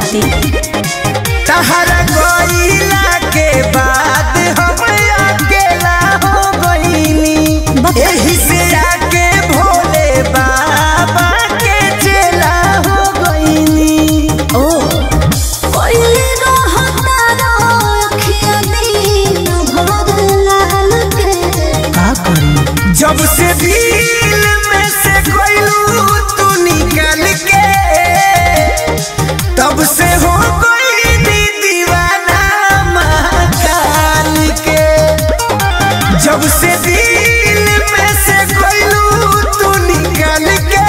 दी तहरा गईला के बाद हम अकेला हो गईनी बक- एही से आके भोले बाबा के चेला हो गईनी ओ कोइले रहता रखिया दिन भर लाल के का करी जब से दिल में से गईलू तू निकल के तब से हो गई दी दीवाना महाकाल के जब से दिल में से गईलू तू निकल के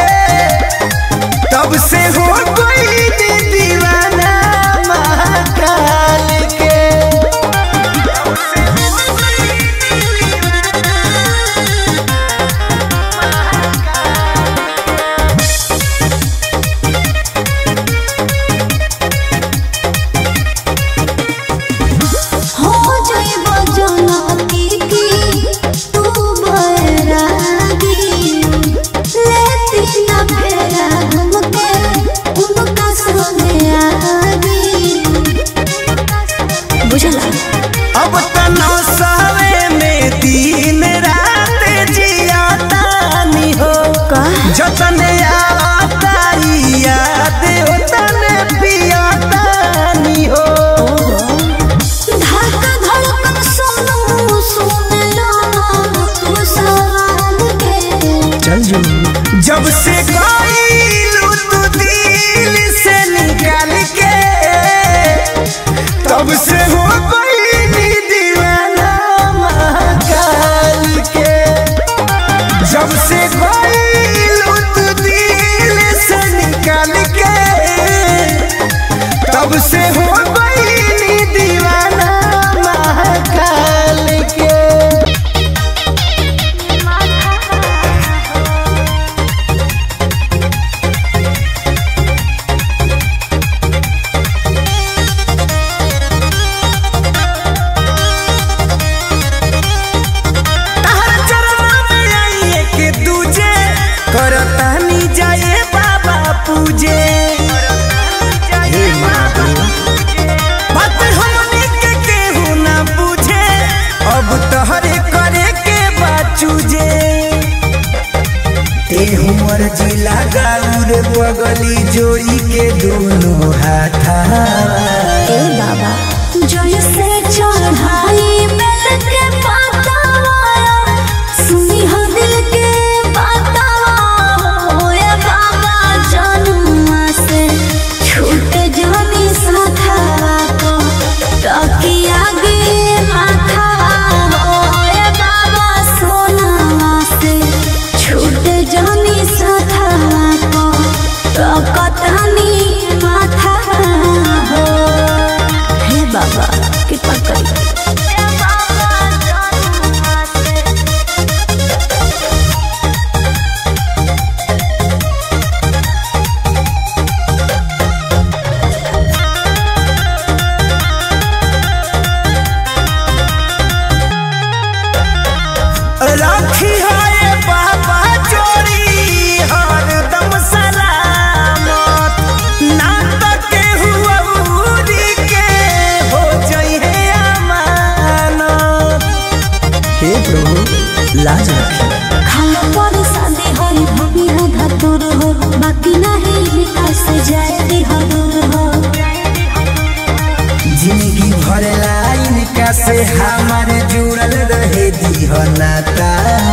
तब से हो गई दी दीवाना महाकाल के हो जाइबो जनती की तू बैरागी लेती न फेरा घूमके उनका सोने आगी बुझला अब तना सावे में दिन रात जिया तानी हो का जतने आता याद उतने पिया तानी हो धड़का धड़कन सुनू सुन लो तू सवाल के चल जो जब से गईलू तू दिल से निकाल के तब से हो गई दीवाना महाकाल के जब से गईलू तू दिल से निकाल के तब से हो गई दीवाना महाकाल के तहर चरणा में आई एक दूजे करतानी जाए बाबा पूजे हे महादेव बात हमनी के केहू ना पूछे अब तहरे करे के बाचूजे ते हमर जिला गाउर बगली जोड़ी के दोनों हाथा ए बाबा जैसे चढ़ाई बेल के पातावा सुनी हो दिल के पातावा हो ए बाबा जन्मा से छूट जानी साथावा को ताकि आगे माथा हो ए बाबा सोनावा से छूट जानी साथावा को ताकतानी माथा हो हे बाबा कृपा करी राखी है बाबा चोरी हरदम सलामत ना तके हुआ उरी के हो जाई है अमानत हे प्रभु लाज रखी खाना पर शादी होई भूमि राधा दूर हो बाकी नहीं विकास जाए दी हदूर हो जिंदगी भर लाइन का से हमारे जुड़ल रहे दी नाता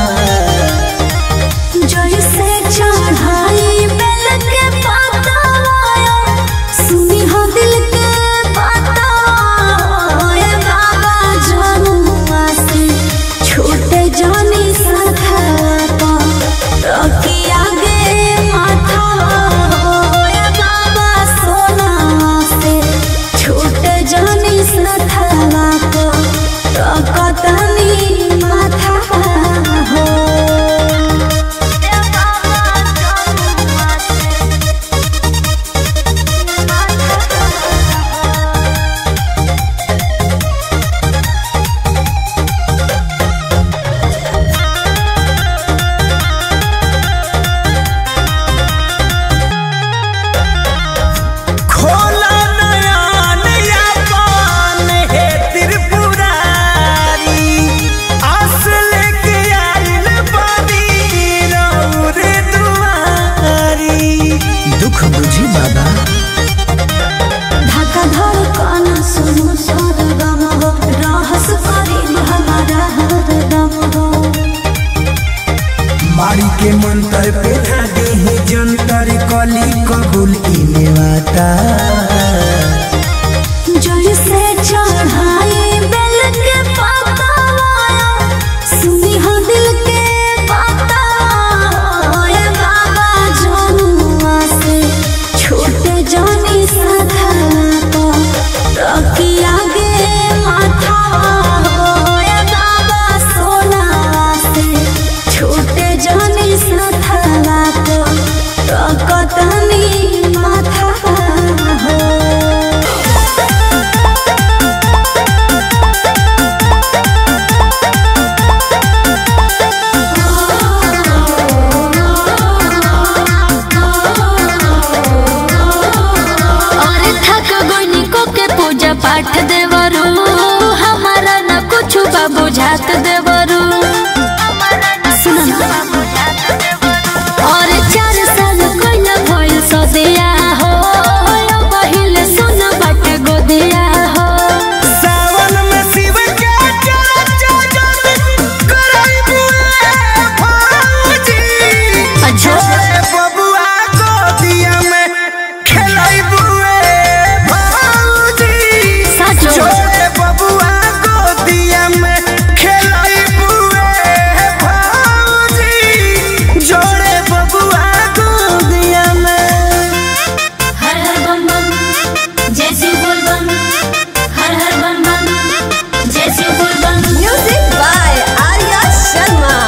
जैसे चढ़ाई बेल के पातावा सुनी हो दिल के पातावा ए बाबा जनुआ से छोटे जानी साथा पा रखी आगे माथा हो ए बाबा सोना से छोटे जानी साथा पा रखतनी माथा मंतर पे दे जंतर कली कबूल इने वाता जैसे चढ़ाई बेल के पाता सुनी हो दिल के पाता ओए बाबा जनुआ से छोटे जानी सधा तो रखी आगे माथा ओए बाबा सोना से छोटे जानी सधा तो रकतनी माथा हो और थक गोइनी को के पूजा पाठ देवरू हमारा न कुछ बा बुझात देवरू सुना और चार साल कोइल भइल सदिया हो पहिले सुन बट गोदिया हो सावन में शिव के चर्चा जब कराइबू ए भौजी अच्छा। छोड़े बबुआ गोदिया में खेलाइबू ए भौजी सच। छोड़े बबुआ गोदिया में खेलाइबू ए भौजी जोड़े बबुआ गोदिया में हर हर बम बम जय शिव बोल बम हर हर बम बम जय शिव बोल बम Music by Arya Sharma.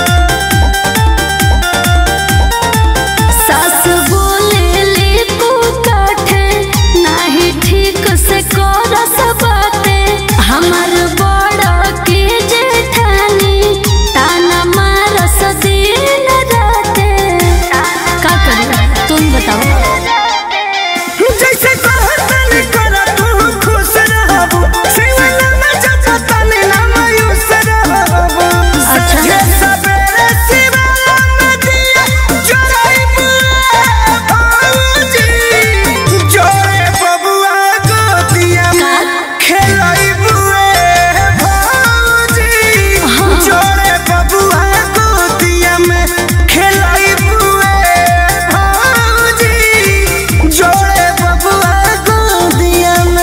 सास बोले ले तू काठे नाही ठीक से कर सबते हमर बड़ा के जेठानी ताना मारस दिन राते का करी तुम बताओ जैसे कहतन कर तू खुश रहबू शिवल में जपतन ना मायूस रहबू अच्छा। सजे सबेरे शिवल में दिया जराइबू ए भौजी जोड़े बबुआ गोदिया में खेलाइबू ए भौजी जोड़े बबुआ गोदिया में खेलाइबू ए भौजी जोड़े बबुआ गोदिया में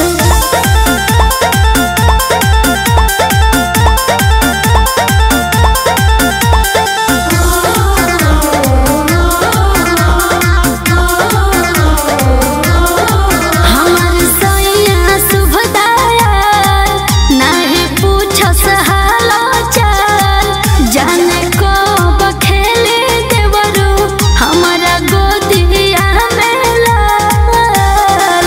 हमर सैया सुभदाया नाही पूछस हालो चाल जाने को बखेले देवरू हमारा गोदिया में लाल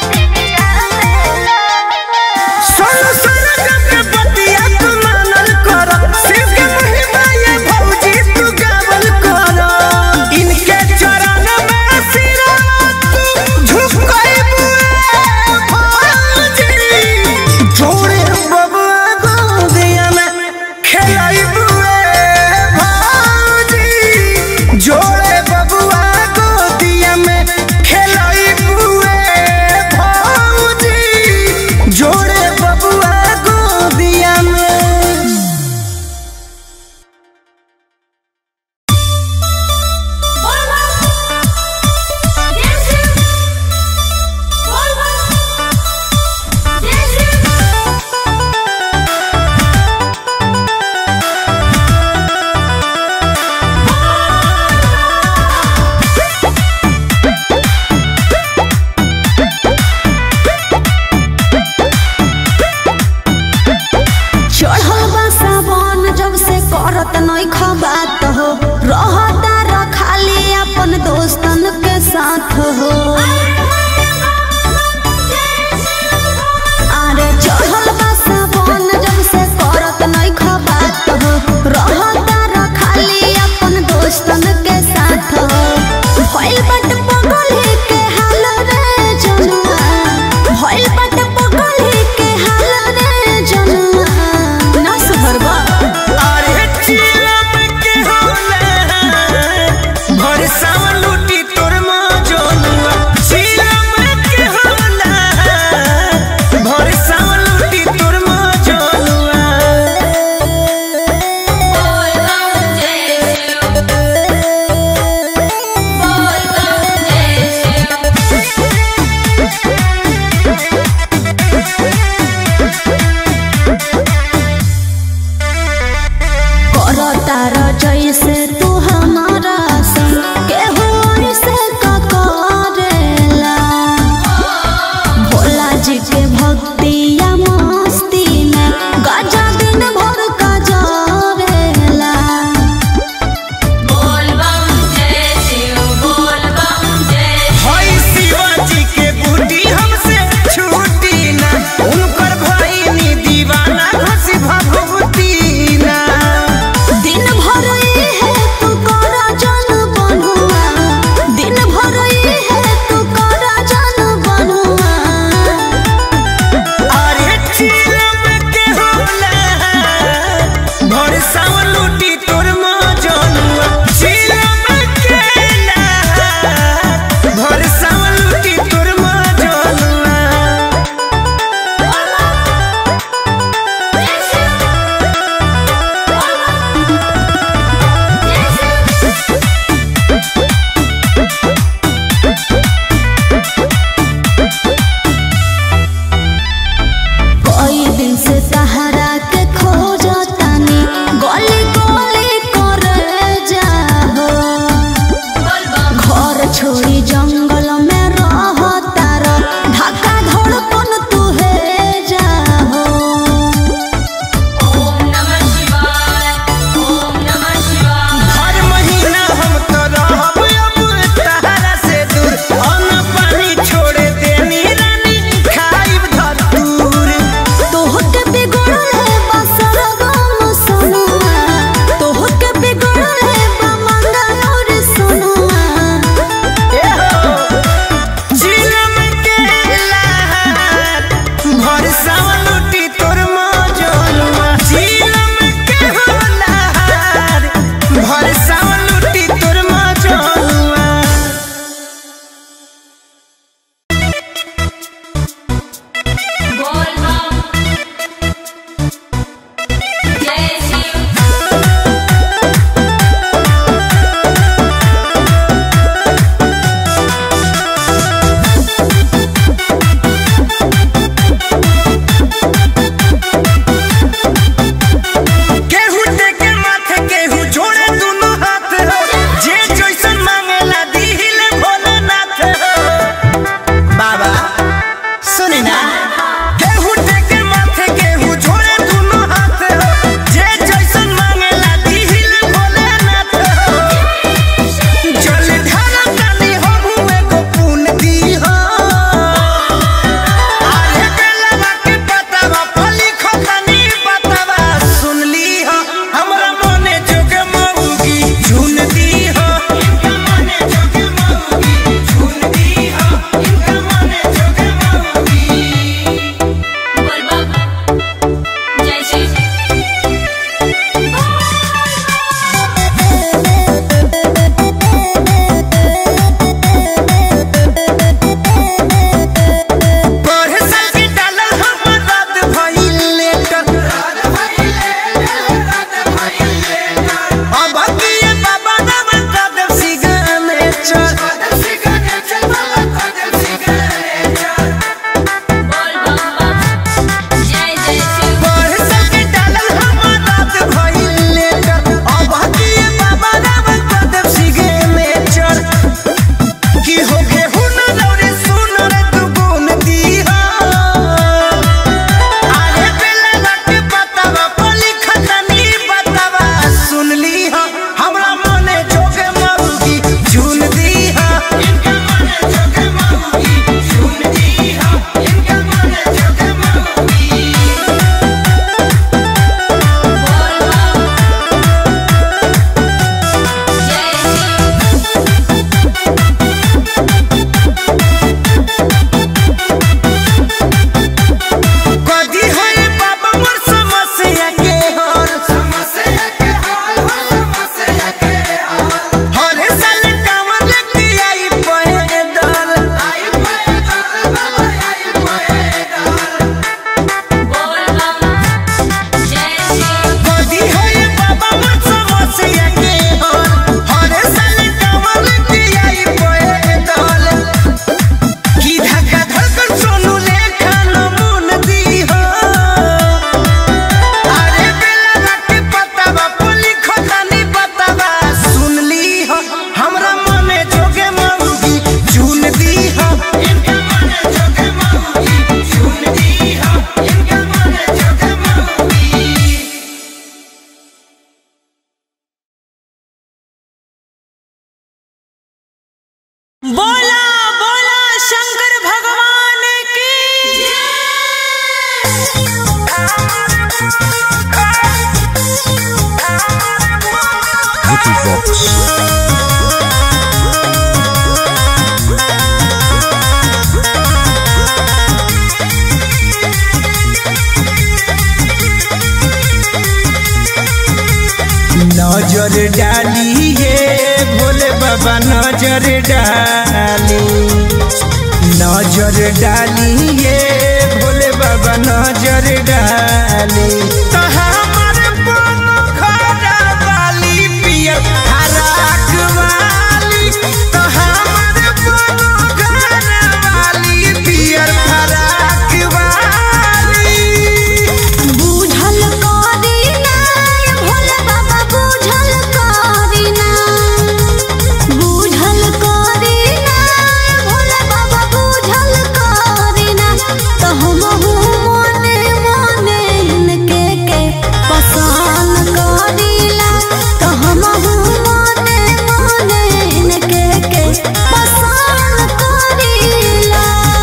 सोनू सरगम के बतिया तू मानल कर शिव के महिमा ये भौजी तू गावल कर इनके चरण में सिरा तू झुकाइबू ए भौजी जोड़े बबुआ गोदिया में खेलाइबू ए भौजी जोड़े बबुआ गोदिया में खेलाइबू ए भौजी जोड़े बबुआ गोदिया में चढ़ल बा सावन जब से करत नहीं खबात हो रहता र खाली अपन दोस्तन के साथ हो अरे चढ़ल बा सावन जब से करत नहीं खबात हो रहता र खाली अपन दोस्तन के साथ हो भइल बट पगल के हाल रे जनुआ भइल बट पगल के हाल रे जनुआ ना सुधरबा अरे चिलम के करता र जैसे तू हमारा संग केहू ऐसे का करेला भोला जी के भक्ति या मस्ती में गजा दिन भर का जरेला हई शिवाजी के बूटी हमसे छूटी ना उनकर भईनी दीवाना घसी भभूती ना दिन भर है तू नजर डाली हे भोले बाबा नजर डाली नजर डाली हे भोले बाबा नजर डाली तो हमर बनो खड़ा वाली पियर हराक वाली तो हमर बनो खड़ा वाली पियर हराक वाली बुझल करी ना भोले बाबा बुझल करी ना बुझल करी ना भोले बाबा बुझल करी ना तो हम मने मने इनके के पसंद करीला तो हम मने मने इनके के पसंद करीला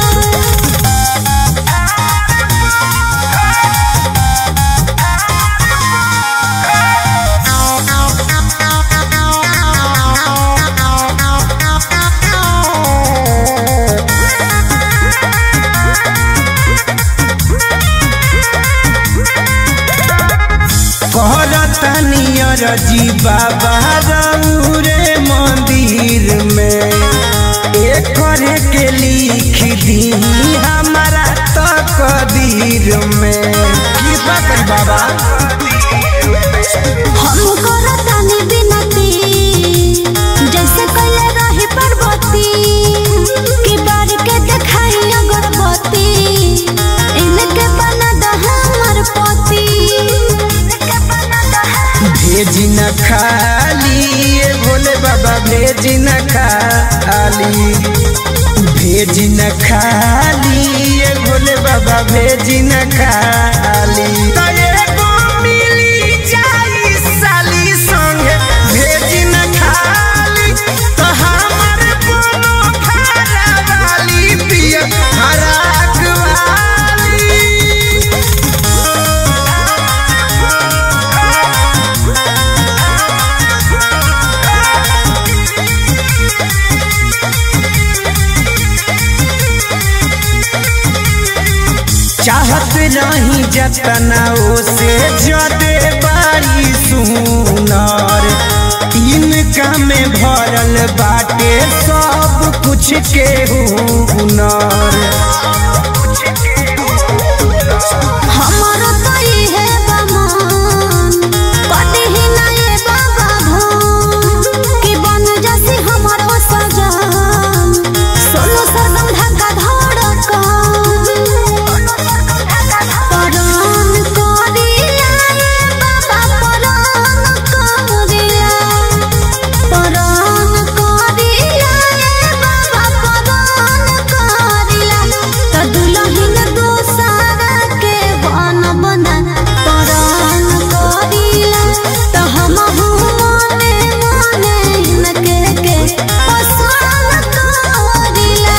कहरतनियर जी बाबा रे मंदिर में एक करे के लिख दी हमारा तकदीर में कृपा कर बाबा हम करतानी बिनती जैसे कइले रही पर्वती कि बार के देखाई अगरबत्ती इनके बना द हमर पति भेज न खाली ये भोले बाबा भेज न खाली भेज न खाली ये भोले बाबा भेज न खाली तो एगो मिली जाई साली संगे भेज न खाली तो हमर बोलो खारा वाली पिया हराक वाली चाहत नहीं जतना से जदे बारी सुनर इनका में भरल बाटे सब कुछ के हुनर हमर तो इहे बमन कटी ही ना ये बाबा भन कि बन जसी हमर सजन सोलो सरदम ढाका धड़कन परान करिया ये बाबा परान करिया परान करिया ये बाबा परान करिया त दुलहिन दोसारा के बन बना परान करिया त हम मने मने इनके के पसंद करिला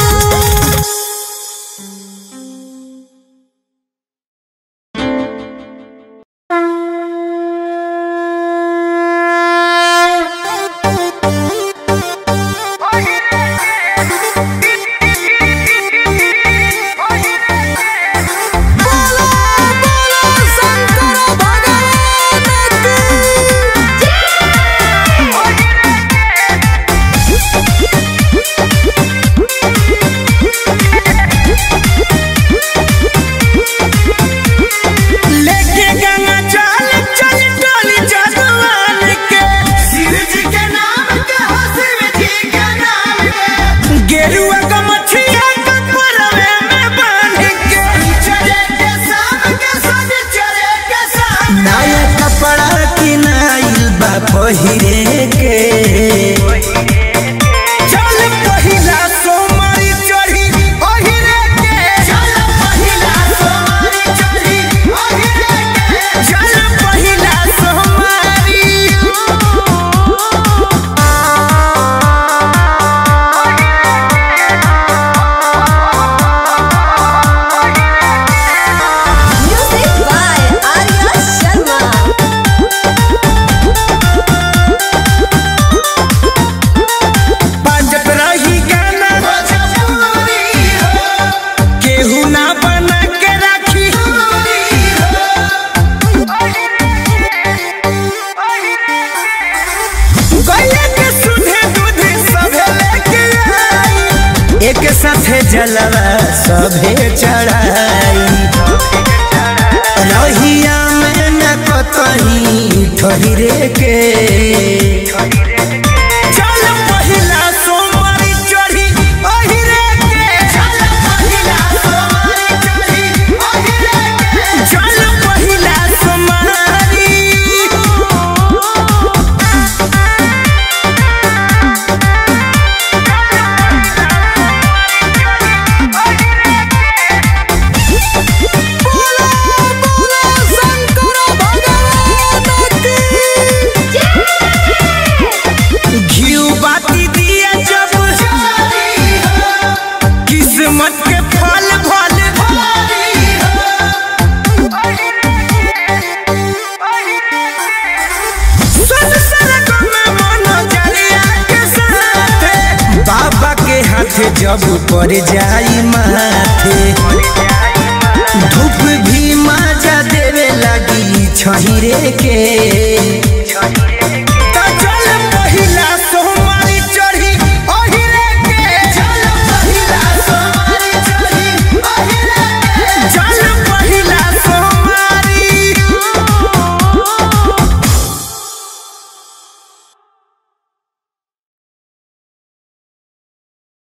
लेके गंगा चल चल टोली जगवान के शिव जी के नाम के हो शिव जी के नाम के गेरुआ का मछिया का परवे में बांध के चले के साथ के साथ चले के साथ नया कपड़ा किनाइल बा पहिरे के चल पहिला सोमवारी चढ़ी ओहिरे के चल पहिला सोमवारी चढ़ी ओहिरे के चल पहिला सोमवारी Music by जलवा सभे चढ़ाई रहिया में न कतही ठहरे के चल पहिला सोमवारी चढ़ी अहिरे के चल पहिला सोमवारी चढ़ी अहिरे के चल पहिला सोमवारी घिउ बाती दिया जब किस्मत के फल फल सन सरगम में मनोजरिया के साथ बाबा के हाथ जब पड़ जाई माथे